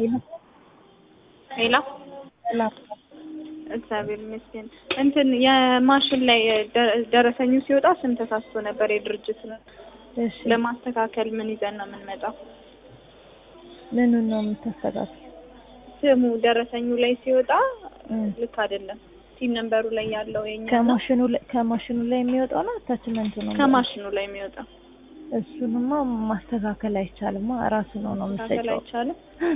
ሄሎ ሄሎ ሰላም እግዚአብሔር ይመስገን። እንትን የማሽን ላይ ደ- ደረሰኙ ሲወጣ ስም ተሳስቶ ነበር የድርጅት ነው። እሺ ለማስተካከል ምን ይዘን ነው የምንመጣው? ምኑን ነው የምታስተካክል? ስሙ ደረሰኙ ላይ ሲወጣ እም። ልክ አይደለም። ሲም ነንበሩ ላይ ያለው የኛ ነው። ከማሽኑ ላይ ከማሽኑ ላይ የሚወጣው ነው አታችመንቱ ነው? ከማሽኑ ላይ የሚወጣው እሱንማ ማስተካከል አይቻልም። ራሱ ነው ነው ማስተካከል የምትሰጪው። አይቻልም።